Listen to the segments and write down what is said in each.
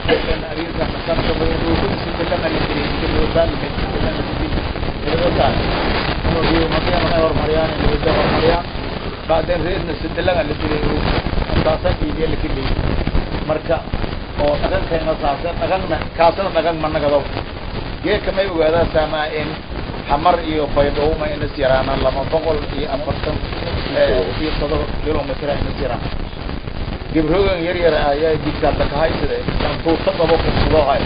أبيك مسافة بين وكل سنة لما يجري يمكن يوصل من سنة لما يجري يوصل إنه في مكان ما يور مريان اللي بده يور مريان بعدين ريدنا سنة لما اللي يجري أساسا يجي اللي كله مركا oo dhaqankeena saasa dhaqanna kaasna dhaqan ma nagado geedka may ogaadaa saamaa in xamar iyo baydhowma inas yaraanaan laba boqol iyo afartan iyo todoba kilomitr inas yaraan gibroogan yar yar ayaa digtaadla kahaysade tuuta qabo kusudohay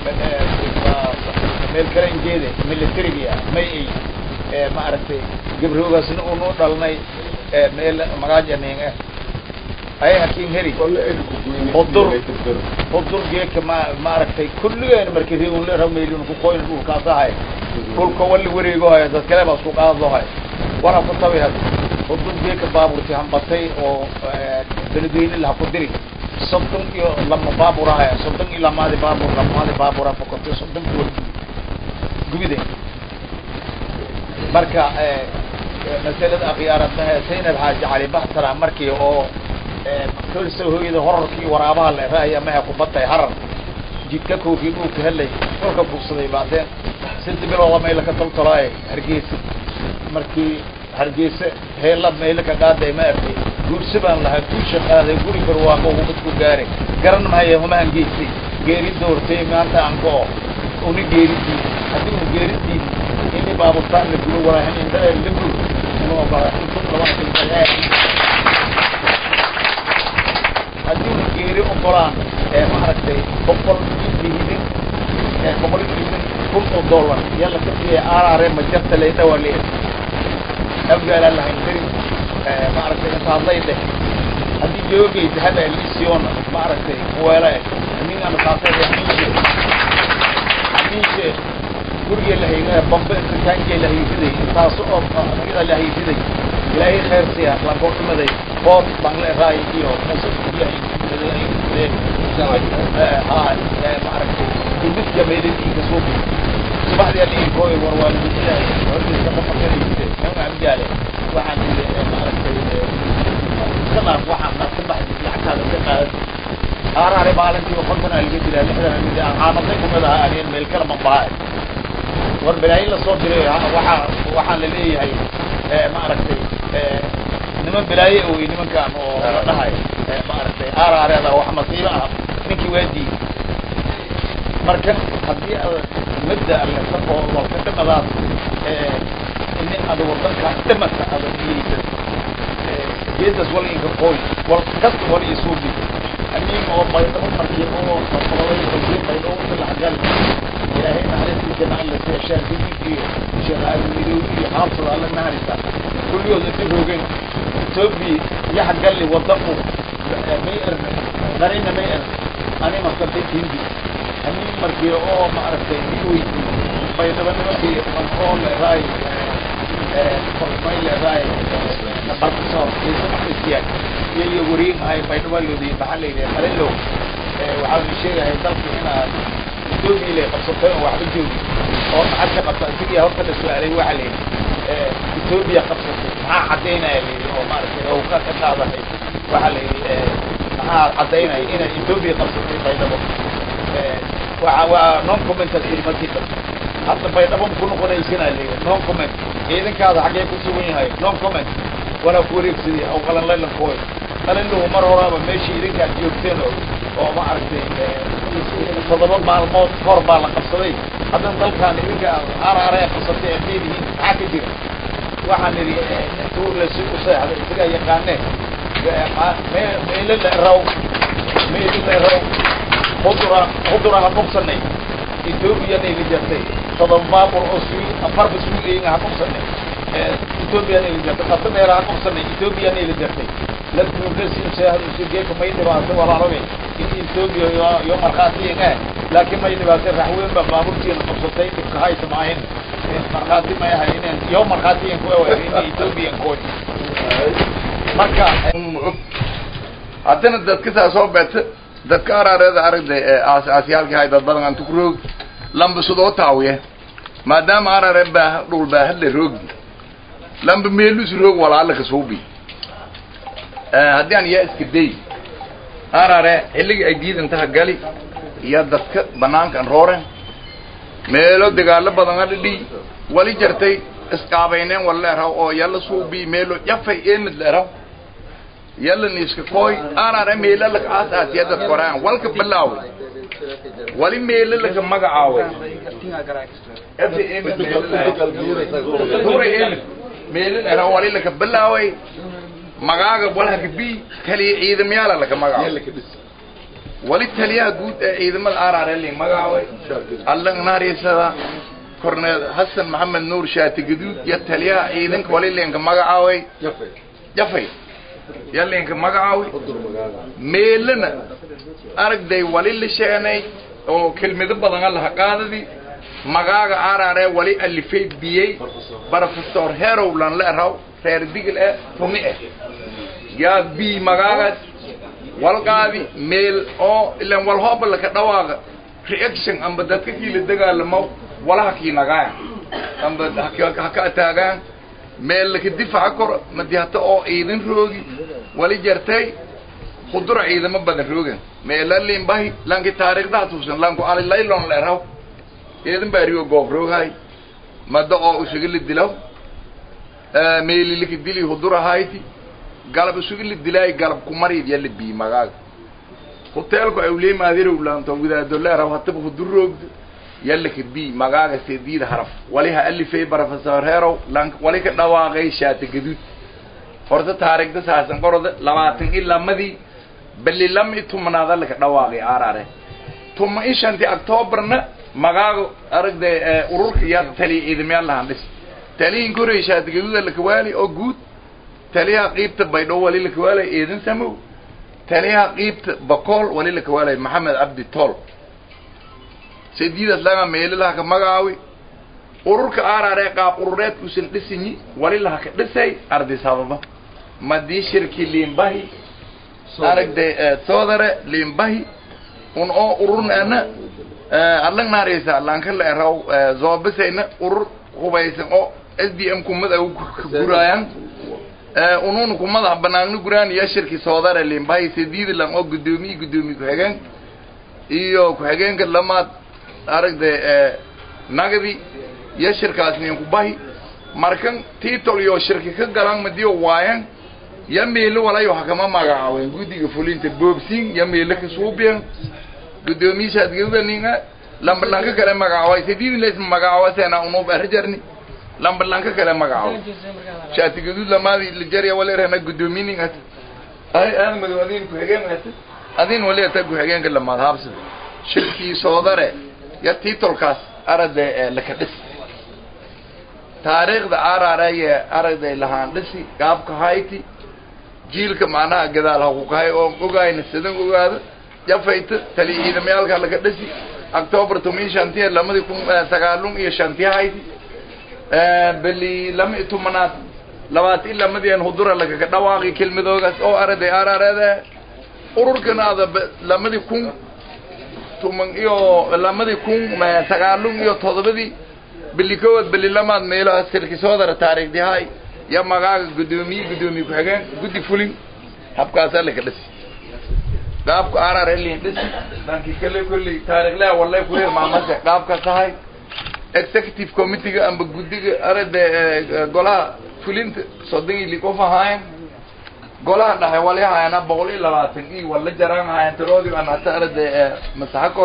meel karanjeede militariga may ay ma aragtay gibroogaasna unu dhalnay meel magaajaning ah ay hakin heri hudur hudur geedka ma maaragtay kulligeen markii riunle rameylin ku qoyn dhulkaasahay dhulka wali wareegohay dad kale baa isku qaadahay wana ku tabi had hudur geedka baaburti hambatay oo beledweyne laha ku diri soddon iyo lama baaburahay soddon iyo lamaadi baabur lamaadi baabura fokortay soddon kuwa gubide marka masalada akhyaaradaha saynab xaaji cali baxsara markii oo kolsa hooyada horarkii waraabaha le raaya maha kubatay harar jidka koofii dhulka helay dhulka bugsaday baadeen sida bilooda mayla ka toltolaaye hargeysa markii hargeysa heela mayla ka qaaday ma arkay guursi baan lahaa guusha qaaday guri barwaaqo hubadku gaaray garan mahaya humahan geystay geeri doortay maanta aan go-o una geeridii haddii uu geeridii ini baaburtaan la gulo walaahin indhaa la gul inuu bara intun laba haddii una geeri ogolaan maaragtay boqol iibihidin boqol iibin kun oo dollar yalla ka siiyay arare majarta layda waa leer abgaalaa lahayn kari maaragtay intaasay dheh haddii joogay dahaba lisiona maaragtay kuweela nin ama taasay hamiishe hamiishe guriga lahayna bambe ritaanka lahaysiday intaas oo iyada lahaysiday ilaahay khayr siya lankoo dhimaday bood bangle raay iyo maaragtay ibidka meeladiinka suuqi subaxdii aliinkooy war waa lagujilahay hordiisa ka fakarayste nama amjaale waxaan ii maaragtay iska dhaaf waxaan dhaaf ka baxdi lacagtaada ka qaadan haaraare maalintii konton aa laga dilaa lixdan aa laga caamadday kumid aha anien meel kala mambaha war balaayin lasoo diray waxaa waxaan la leeyahay maaragtay niman balaaye wey nimankaan oo la dhahay maaragtay aaraareeda wax masiibo ah ninkii waa diiday marka haddii ad mabda alesa oo walka dhimadaas ini ada wadanka dhimata ada niyeysan geedas wal inka qooy wal kasta wal isuubi aniga oo baydhabo markii oo qolay qolay baydhabo laxgal ilaahay naxariistiisa na alla siya shaafidin iyo sheekh aalmidow iyo xaafid alla naharisa kulligood inta roogeen etoobiya yax galli wadanku may erne qarina may erne ani maskantay hindi ani markii oo maaragtay iweyd baydhabo nimankii oo leeraay may leeraay barkusoo isiyaan iyo iyo wareeg ahay baydhabo loodi maxaa la yidhaha qalilow waxaa la sheegahay dalka inaad etoobiya lay qabsatay oo waxba joogi oo maxad ka qabta isigiya horta la su-aalay waxa la yidhi etoobiya qabsatay maxaa caddaynaya la yidhi oo maaragtay oo ka ka qaadahay waxa la yidhi maxaa caddaynaya inay etoobiya qabsatay baydhabo waa waa non commental yidhi markii dambe hadda baydhabo ku noqonaysana la yidhi non comment ciidankaada xaggee ku sugan yahay non comment walaa ku wareegsadii aw qalan laylankooy qalinluhu mar horaaba meeshii idinkaad joogteen oo oo maaragtay toddoba maalmood hor baa la qabsaday haddana dalkaan idinka araaree qabsatay aad leedihiin maxaa ka jira waxaan idhi intuu lasi u seexday isagaa yaqaane meelo la raw meelo la raw hudura hudura ha qabsanay ethoobiyan ayla jartay todoba baabur oo sui afarba suugeyin ha qabsanay ethoobiyan ayla jartay qasa dheera ha qabsanay ethoobiyan ayla jartay la duugasinsegeeka may dhibaatay walaalabe in etoobiya yo markhaatiyin eh laakiin may dhibaatay raxweyn ba baaburtiina qabsatay dhibka haysa maahin markhaati may ahay inen yo markhaatiyin ku in etoobiyan koy marka haddana dadka saa soo beeta dadka araareeda aragday aasaasyaalka hay dad badan antu ku roog lamba sudoo taawiye maadaama araare baa dhul baa hadla roogi lamba meelus roog walaala ka suubi haddii aan yaa iska day arare xilligii ay diidantaha gali iyo dadka banaankan rooren meelo dagaalo badan a dhidhi wali jartay isqaabayneen wala leeraw oo yalla suubi meelo jafay emid leeraw yalla niiska kooy aanara meela laka aasaasiya dad koraan walka bilaawe wali meela laka magacaawe meela leeraw wali laka bilaaway magaaga walhaka bi taliya ciidamayaala laka magacaaway wali taliyaha guud ee ciidamada arareli magacaaway alla naariisada korneel xasan maxamed nuur shaati gaduud iyo taliyaha ciidanka wali leenka magacaaway jafay ya leenka magacaaway meelana aragday wali la sheenay oo kelmado badan allaha qaadadi magaaga arare wali alifay biyey professor herowlan la eraw reer digil eh tumi eh yaa bi magaagas walqaadi meel oo ilan wal hooba laka dhawaaqa reaction amba dadka kii la dagaalamo walaha kii nagaaya amba haka ataagaan meel laka difaca koro madi hata oo ciidan roogi wali jartay khudura ciidamo badan roogan meela limbahi lanki taariikhdaha tuusan lanku alilaylon la eraw ciidan baariyo goob rooghay mada oo usuga la dilaw meeli laka dili hudura hayti galab isuga la dilaay galab kumarid yala bii magaaga hoteelku awley maadirow laanto wadaado leeraw hataba hudur roogdo yalla ka bii magaaga seediida haraf wali ha alifay professor herow lank wali ka dhawaaqay shaata gaduud horta taariikhda saasan qoroda labaatan ilaa madii bali lama i tumanaada laka dhawaaqay arare tuma i shanti octobarna magaaga aragday ururka yaa taliya ciidamyaal lahaan dhis taliyin koray shaata gaduuda laka waali oo guud taliyaha qiibta baydhow wali laka waalay eedan samow taliyaha qiibta bakool wali laka waalay maxamed cabdi tool sediidaas laga meelilaha ka magacaawi ururka arare qaab urureedka usan dhisinyi wali laha ka dhisay arday sababa madii shirki liimbahi aragday soodare liimbahi un oo ururnaana adlang naareysa lanka la eraw zoobisayna urur hubaysan oo s d m kumada guraayan unun kumada banaagna guraan iyo shirki soodare liimbahi sediida lang oo gudoomiye gudoomiye ku-xigeen iyo ku-xigeenka lamaad aragday nagdi iyo shirkaas ninku bahi markan titol iyo shirki ka galan madiyo waayan ya meelo walayo hakama magacaawen guddiga fulinta boobsin ya meelo ka suubiyan guddoomiyaashaad gawdaninga lambalanka kale magacaaway sidii leys magacaawa sena unub arjarni lambalanka kale magacaawa shaati gadud lamaadi lijarya walerana guddoominingat ay aan madu adin ku xigeen adin wali ta ku xigeenka lamaad habsada shirkii soodare ya titolkaas arade laka dhis taariikhda araraya aragday lahaan dhisi gaabka hayti jiilka macnaha gadaal haku kahay oo ogaayna sidan ogaado jafayta tali ciidamayaalka laga dhisi october toban shantiya lamadii kun sagaalun iyo shantiya hayti beli lama i tumanaad labaatan lamadian hudura lagaga dhawaaqi kelmadoogaas oo araday ararada ururkana ada lamadii kun tuman iyo lamadii kun sagaalun iyo todobadii beli kowaad beli lamaad meelaha sirkisoodara taariikhdihay ya magaaga guddoomiye guddoomiye ku-xigeen guddi fulin habkaasaa laka dhisi qaabka arar elin dhisi dhankii kale kolley taariikhlaha walay kureer maamase qaabkaas tahay executive committeega amba guddiga arada golaha fulinta soddon ili qof ahaayen golaha dhaxe wali haayana boqol iyo labaatan i wala jaraan ahaayen tiroodi an hata arada masaxa kor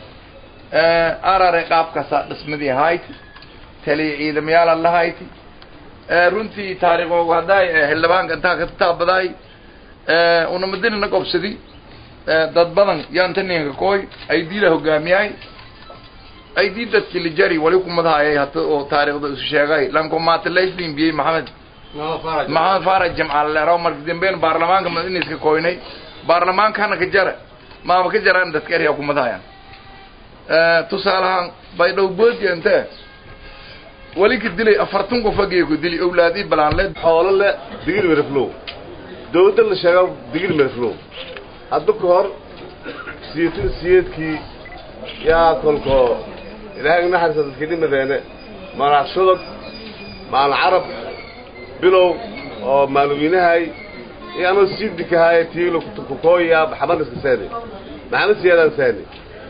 arare qaabkaasa dhismadii hayti taliya ciidamayaala la hayti runtii taariikhoog hadday xildhibaanka intaa ka taabaday unamadina na qobsadi dad badan yaanta ninka kooy aidila hogaamiyay aidii dadki lijari wali kumadahayay hata oo taariikhda isu sheegay lankomatalaslin biyey maxamed maxamed faraj jamcaalleeraw marka dambeyn baarlamaanka madiniska koynay baarlamaankana ka jara maama ka jaraan dadka erya kumadahayan tusaalahaan baydhow boodiya intee wali ka dilay afartan qof agee ku dili awlaadii balaanleed xoolo le digil meriflow dawladda la sheega digil meriflow hadda ka hor siyeetin siyeedkii yaa kolko ilaahay naxariisa dadkii dhimadeene madax sodog maalin carab bilow oo maalweynahay iyo anoo siidikahay tiilo kukooya maxamed iska saani maxamed siyaadaan saani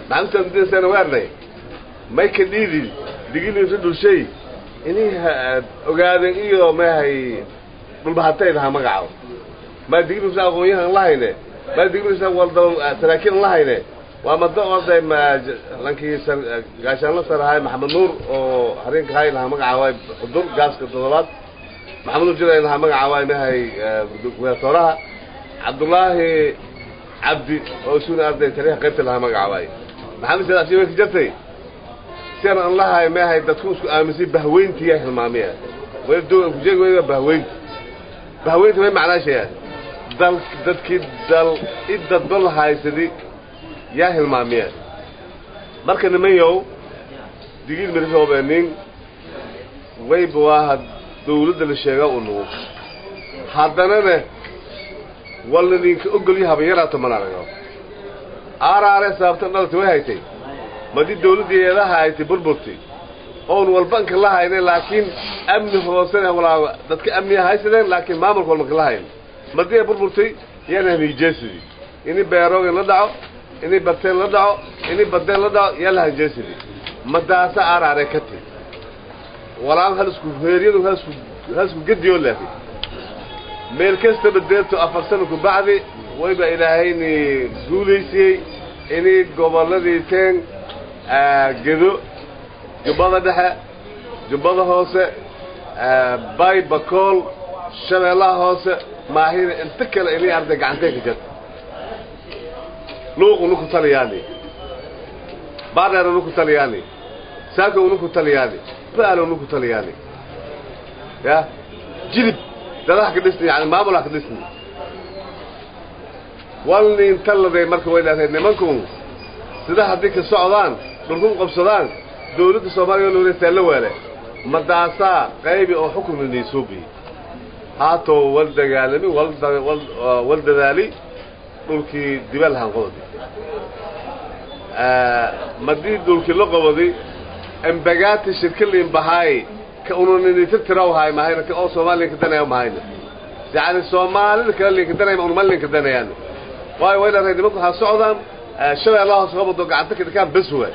maxamed mudinasana waarnay may ka dhiidi digiliisa dhulshay inay ogaadeen iyo maahay dhulbahatay lahaa magaco maa digiliisa aqoon-yahan lahayne maa digiliisa walda saraakiin lahayne waa mado orday ma lankii gaashaanla sarahay maxamed nuur oo hareenka hay lahaa magaca waay xudur gaaska toddobaad maxamed nuur jilay lahaa magaca waay mahay gubernatoriyaha cabdullaahi cabdi oo isuna arday taliyaha qaybta lahaa magaca waay maxamed said asiiba ka jartay sian an lahay mahay dadku isku aaminsay bahweyntiyaa hilmaamiya way dogan kujeegi wayba bahweynta bahweynta may macnaashaya dal dadkii dal i dadba la haysadi yaa hilmaamiya marka nimanyow digil mirishoobenin wayba waaha dawladda la sheega u nugu haddanana walna ninka ogolyo habayaraato mana arago aaraare sababtan dhalata way haytay madii dawladdii eedaha haytay burburtay oon walbanka la haynen laakiin amni hoosena walaa dadka amniya haysadeen laakiin maamulka walbanka la hayn madii ay burburtay yaana haniijeesidii ini beeroogan la dhaco ini barteen la dhaco ini badeen la dhaco yaa la hanjeesidii madaasa aaraare ka ti walaan halisku heeryadu halisku halisku gediyoo laafi meel kastaba deerto afar sano ku bacdi wayba ilaahayni guulaysiyey inay gobolladii teen gedo jubbada dhexe jubbada hoose bay bakool shabeellaha hoose maahina inta kale inay arday gacantay ka jirta luuq unuku taliyaani baadheer unuku taliyaani saako unuku taliyaani baal unuku taliyaani ya jilib dadaha ka dhisni yani maamulha ka dhisni walnin talladay marka way dhaatay nimankun sida haddii ka socdaan dhulkun qabsadaan dawladda soomaaliya loola taallo waale madaasaa qaybi oo xukunka niisuubi haatoo wal dagaalami wal dadaali dhulkii dibaalhan qododi madii dhulkii la qobodi embagaati shirkaliin bahaay ka ununiniita tiraw haay mahayna ka oo soomaaliya kadanaya mahayna yani soomaalida kale linka danaya unuma linka danayaan waayo way dhaatay nimanku waxaa socdaan shabeellaha hoos qabado gacanta ka dhikaan bes waay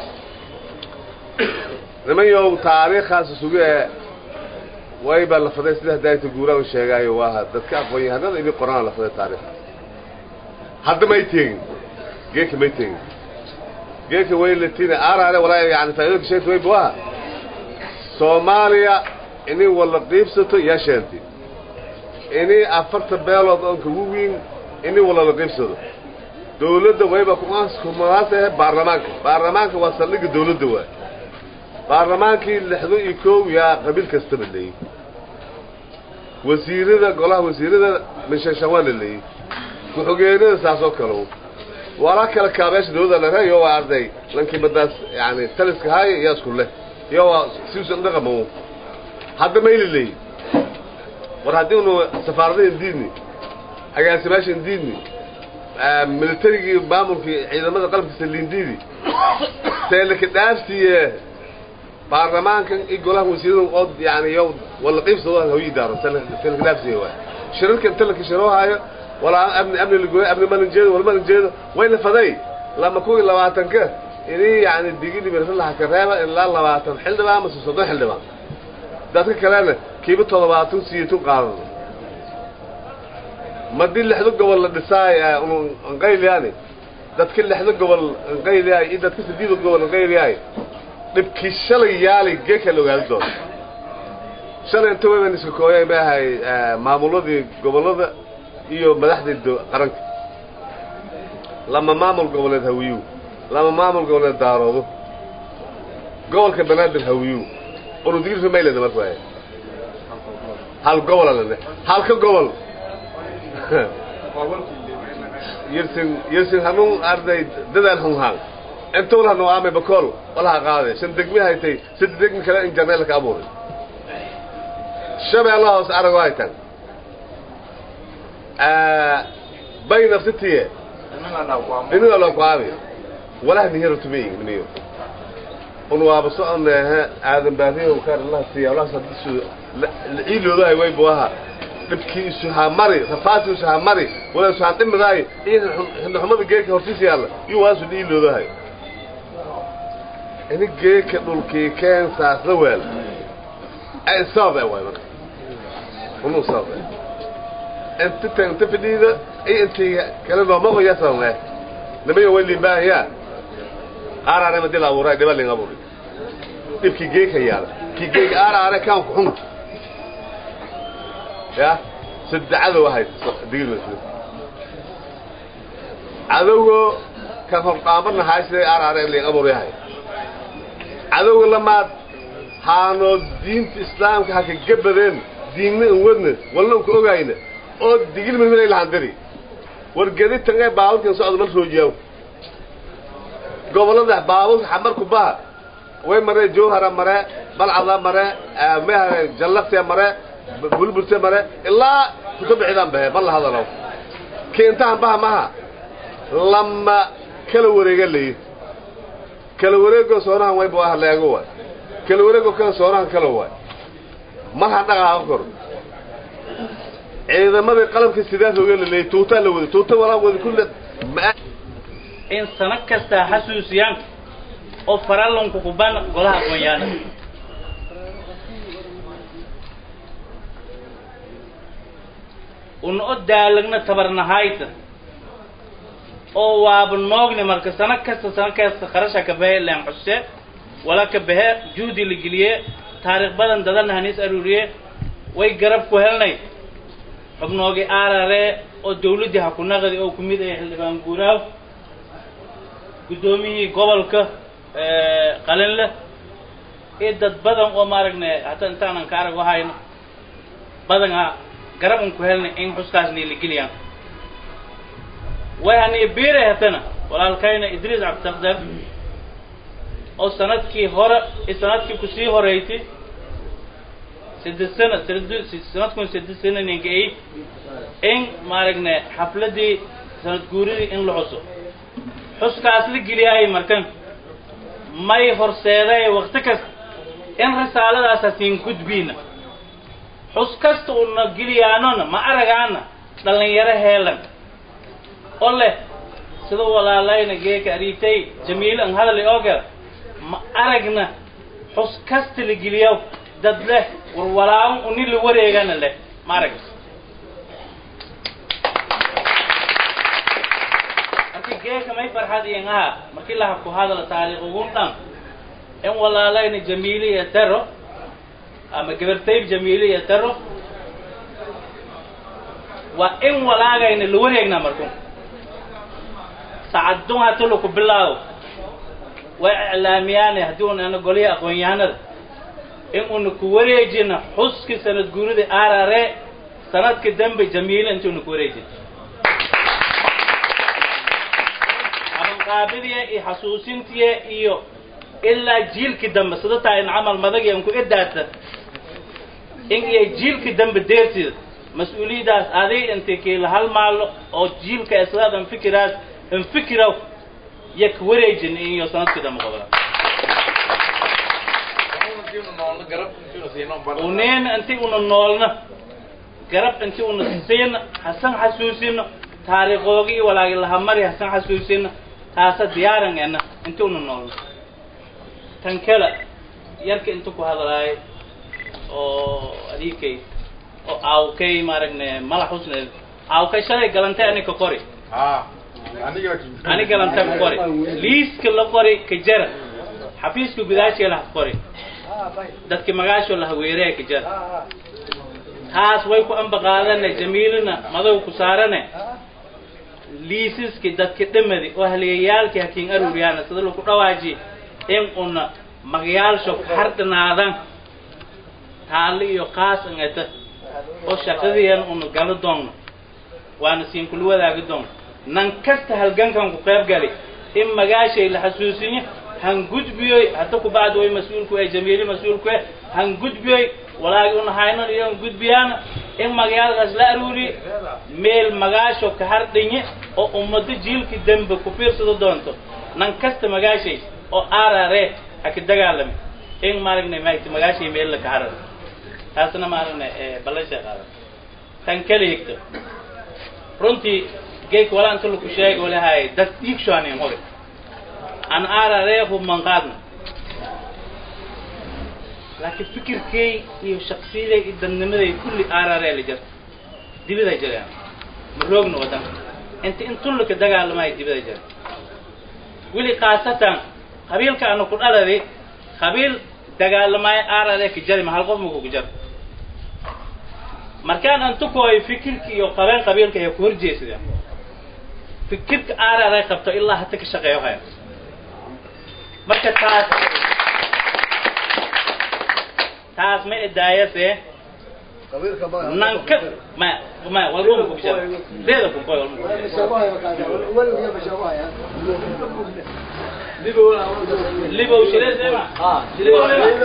niman yow taariikhaas isugu ee wayba la faday sida hadaayta guuraan sheegaayo waaha dadka aqoon-yahanada ini qoraan la faday taariikha hadda may teegin geeka may teegin geeka way latina aaraale walaa yani faa'iidooka sheegta wayba waaha soomaaliya inay walla qiibsato yaa sheentay inay afarta beelood oon kagu wiin inay walla la qiibsado dawladda wayba kumaasahe baarlamaanka baarlamaanka waa saldhigga dawladda waay baarlamaankii lixdo iyo koow yaa qabiil kastaba leeyey wasiirada golaha wasiirada minshanshan waa la leeyey ku-xogeenada saas oo kale walaa kala kaabeesha dawladda la reeyo waa arday lankii madaas yani taliska haaya iyo isku leh iyo waa siusan dhaqamo hadda mayla leeyi war haddii unu safaaradaha indiidni agaasimaasha indiidni militarigii maamulkii ciidamada qalabkiisa lindiidi seelaka dhaafsiiye baarlamaankan iyo golaha wasiirada oo yani yo walla qiibsado hawi daaro seelaka dhaafsiiye waay shirarka inta laka shiroohaayo walaa amni amni lagoy amni malan jeedo wal malan jeedo way la faday lama kuwii labaatanka inii yani digili mirlaha ka reeba ilaa labaatan xildhibaan mase soddon xildhibaan dadka kalena kiiba toddobaatan siyatun qaadano madii lixdo gobol la dhisaay anqayliyaani dadka lixdo gobol anqayliyaay iyo dadka sideedo gobol anqayliyaay dhibkii shalay yaali geeka la ogaadi doono shalay inta wayban iska kooyay maahay maamuladii gobollada iyo madaxdii qaranka lama maamul goboleed hawiyu lama maamul goboleed daaroodo gobolka banaadir hawiyu unudigirka mayleda marka waay hal gobola lane halka gobol yirsin yirsin hanuun arday dadaal hunhaan intuu la noqaamay bakool walaha qaaday shan degmi haytay sida degmi kale in janeel ka abuuray shabeellaha hoos arago haytan bay nafsitiye inuu la qaami walaha nihiro tumeey niyo un waaba soconeehe aadan baariyo kaar allah siiya allah sadisu ciiloodahay way buaha dhibkii isu hamari rafaati isu hamari wala isu handhimidaay iyo xumada geerka hortiisa yaalla iyo waasu ciiloodahay ini geeka dhulkii keen saasla weel ay sabab ay waay marka unu sabab inta tan inta fadhiida ay intii kala nooma qoya sabab nimayo wali baahiya aaraare ma dila abuuray dhiba ling abuuri dhibkii geeka yaala kii geeka aaraare kaan ku xun ya saddexada wahayd digil maslu cadowgo kan hordhaamana haysday aaraare ling abuur yahay cadowga lamaad haanoo diinta islaamka ha ka gabadeen diinna an wadna walna an ku ogayna oo digil masmilay lahandiri wargedi tangay baaburkan socda mal roojiyaw gobolada baaburka xamarku baha way maree jowhara mare balcada mare mehare jallaqte mare bulburte mare ilaa kuka bixidaan bahe bal la hadalow keentahan baha maha lama kala wareega layi kala wareego soonahan wayba waa haleego waay kala wareego kala soonahan kala waay mar ha dhaqaaqa kor ciidamadii qalabka sidaas oga laleeyay tuutaa la wada tuuta walaa wada kulle in sano kastaa xasuusiyaan oo farallanku kuban golaha aqoonyaana una o daalagna tabarnahayta oo waaba noogni marka sano kasta sano kasta kharasha ka bahe leen xuse wala ka bahe juhdi la geliye taariikh badan dadana hanis aruuriye way garab ku helnay xubnoogi aarare oo dawladdii ha ku naqdi oo ku mid ay xildhibaan guuraaw guddoomiyihii gobolka qalinle iyo dad badan oo maaragna hataa intaanan ka arag wahayno badana garab un ku helnay in xuskaasna la geliyaan way haniya biiray hatana walaalkayna idriis cabditakdar oo sanadkii hore sanadkii kusii horeysay saddex sana sanadkun saddex sana ninka ay in maaragna xafladii sanad guuridii in la xuso xuskaas la geliyaayo markan may horseeday wakti kasta in risaaladaas hasiin gudbiina xus kasta una geliyaanona ma aragaana dhalinyaro heelan oo leh sida walaalayna geeka ariitay jamiil an hadal oo gal ma aragna xus kasta la geliyo dad leh war walaawan uni la wareegana leh ma aragna marka geeka may farxad iyan aha markii laha ku hadala taariikh ugun dhan in walaalayna jamiili iyo taro ama gabartayb jamiili iyo taro waa in walaagayna la wareegna markun sacadun hatalo ku bilaabo way iclaamiyaane haddii una ana golihii aqoon-yahanada in una ku wareejina xuskii sanad guurida arare sanadka dambe jamiila inti una ku wareejina qaabiliya iyo xasuusintiya iyo ilaa jiilkii dambe sida taa in camal madagi an ku edaata in iyo jiilkii dambe deertida mas-uuliyadaas adig inti kiila hal maalo oo jiilka islaad an fikiraas an fikiraw ya ka wareejin iyo sanadkii dambe qobla uneena inti una noolna garab inti una siina hasan xasuusino taariikoogi iyo walaagi lahamari hasan xasuusino taasa diyaaran ena inti una noolna tan kale yarka inta ku hadlaay oo adiikay oo aawkay maaragne mala xusneed aawkay shalay galantay anika qori ani galanta ku qori liiska la qori ka jara xafiiska gudaashiga laha qori dadki magaasho laha weeree ka jara taas way ku ambaqaadane jamiilina madow ku saarane liisiski dadki dhamadi oo haliyayaalkii hakiin aruuriyaana sida lagu dhawaaji in una magayaalsho hardhanaadan taalli iyo qaas angata oo shaqadiyan una galo doonno waana siin kula wadaagi doonno nan kasta halgankan ku qayb gali in magaashay la xasuusinyo han gudbiyoy hadda ku bacdi way mas-uulku ee jamiili mas-uulku eh han gudbiyoy walaagi una haynon iyo gudbiyaana in magayaalkaas la aruuriye meel magaasho ka hardhinye oo ummado jiilkii dambe ku fiirsado doonto nan kasta magaashay oo arare ha ka dagaalami in maaragna maagti magaashay meel la ka harar taasna maaragna ballanshee qaadan tan kala higto runtii geek walaa inta laku sheega walahay dad dhiigshoanin hore an arare hubman qaadna laakiin fikirkay iyo shaksiyaday iyo dadnimaday kulli aararee la jirta dibiday jireen ma roogna wadanka inta intullaka dagaalamayo dibiday jireen weli khaasatan qabiilka ana ku dhaladi qabiil dagaalamayo aararee ka jari ma hal qof maku ku jar markaan antukooy fikirka iyo qabeen qabiilka ayaa ku horjeesada fikirka aararee qabto ilaa hata ka shaqeeyo haya marka taas taas ma idaayase nanka ma ma walma ku bijara deeda ku koy walma libo shire sema libo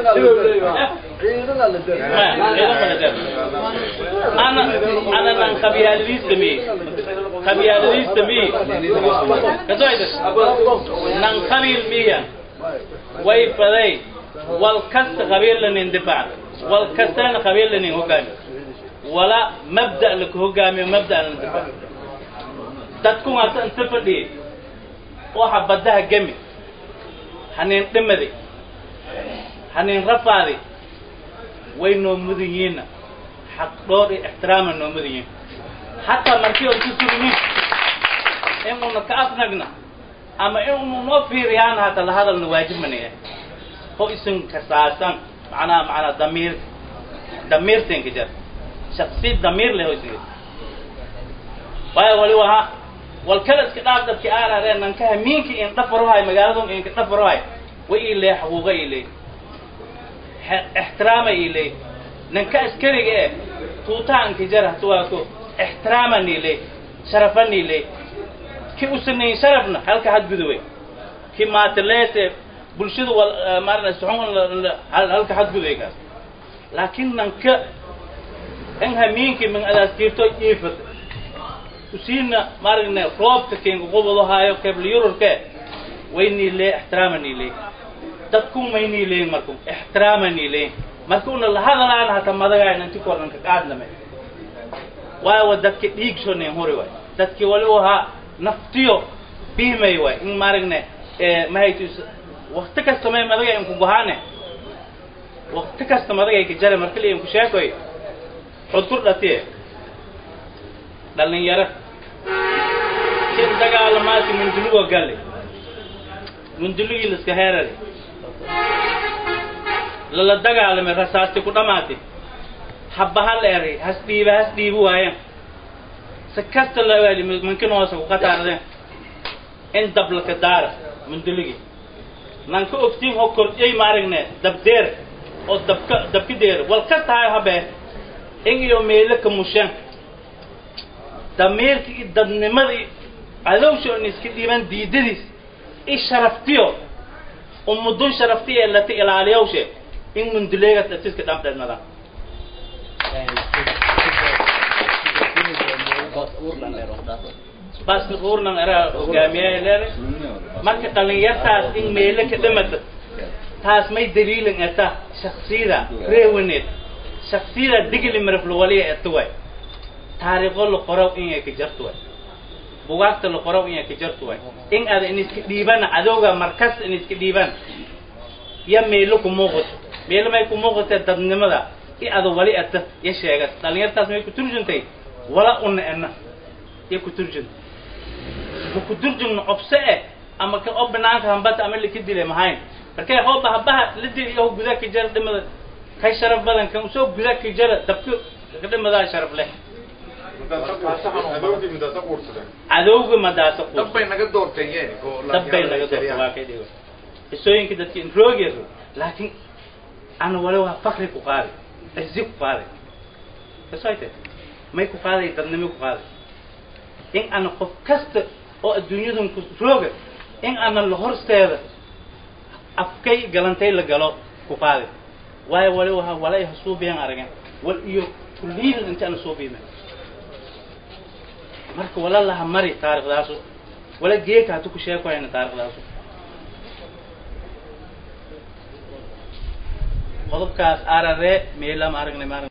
ana ana nan qabiyalidis tami qabiyalidis tami kasoyda nan qabil miya way faday wal kasta qabiil lanin difaac wal kastana qabiil lanin hogaami wala mabda laka hogaamiyo mabda lan difaac dadku waata inta fadhiyay waxa baddaha gemi hanin dhimadi hanin rafaadi way noo mudan yihiinna xaq dhoor iyo ixtiraama noo mudan yihiin xataa markii on ku sugnin inuuna ka afnagna ama inuu noo fiiriyaan hata la hadalna waajib manaya oo isin kasaasan macnaha macnaa damiir damiirtenka jar shaksi damiir leh oo isin waayo wali waha wal kala iska dhaaf dadki aararee nankaha miinki in dhafarohay magaaladun inka dhafarohay way ii leey xaquuqa ii leey ixtiraama ii leey nanka askariga eh tuutaanka jar hatuwaako ixtiraaman ii leey sharafan ii leey ki usanayn sharafna halka hadgudubay ki maataleese bulshadu wal maarna suxun halka hadgudubay kaas laakiin nanka in hamiinki min adaas jirto iifat usiina maaragna roobka keenka qubado haayo kebla yururke waynii lee ixtiraamanii lee dadku maynii leeyin marku ixtiraamanii leeyin marka una lahadalaan hata madagaay nanti kornanka qaadname waayo dadki dhiigshonin huri waay dadki wali u ahaa naftiyo biimay waay in maaragne mahaytu wakti kasta may madaga inku gohaane wakti kasta madagay ka jare markali inku sheekoy xudkur dhatiye dhalinyaro kin dagaalamaasi mundulugo galle mundulugii liska heerare lala dagaalamay rasaasti ku dhamaati habba hal eray has dhiiba has dhiibi waayeen si kasta la waali mankin hoose ku qataardeen in dablaka daara munduligi nanka ogtiin ho kordhiyay maaragne dabdeer oo dabka dabki deer wal ka tahay habe in iyo meelo ka mushan damiirka iyo dadnimada iyo cadowsha on iska dhiiban diidadiis i sharaftiyo umudun sharafti ee lati ilaaliyawshe in munduleegas dhatiska dhamdhedmadan bas uurnan era hogaamiyaha leeday marka dhalinyartaas in meelo ka dhamata taas may daliilin eta shaksiyada reewaneed shaksiyada digli maraflo waliya eta way taariikho la qorow inay ka jarto way bugaagta la qorow inay ka jarto way in aada in iska dhiibana cadowga markas in iska dhiiban ya meelo ku muuqato meelo may ku muuqatee dadnimada i ada wali eta ya sheegas dhalinyartaas may ku turjuntay wala una ena ya ku turjunta ma ku turjumno cobse eh ama ka oo banaanka hambata ama laka dile mahayn markay hooba habaha la dil iyo gudaa ka jara dhimada kay sharaf badan kan usoo gudaa ka jara dabka ka dhimadaa sharaf leh cadowga madaasa quus dabbay naga doorteen yeeni dabbay naga doorta waa kay dhigo isooyinka dadka in roogeedo laakiin ana wali waa fakri ku qaaday cizi ku qaaday kasoyte may ku qaaday dadnimo ku qaaday in ana qof kasta oo adduunyadan ku rooga in ana la horsteeda afkay galantay la galo ku qaaday waayo wali waha wala ay hasuubiyan aragen wal iyo kulliyidan inta ana soo biime marka wala laha mari taariikhdaasu wala geeka hatu ku sheekoyna taariikhdaasu qodobkaas arare meelama aragnay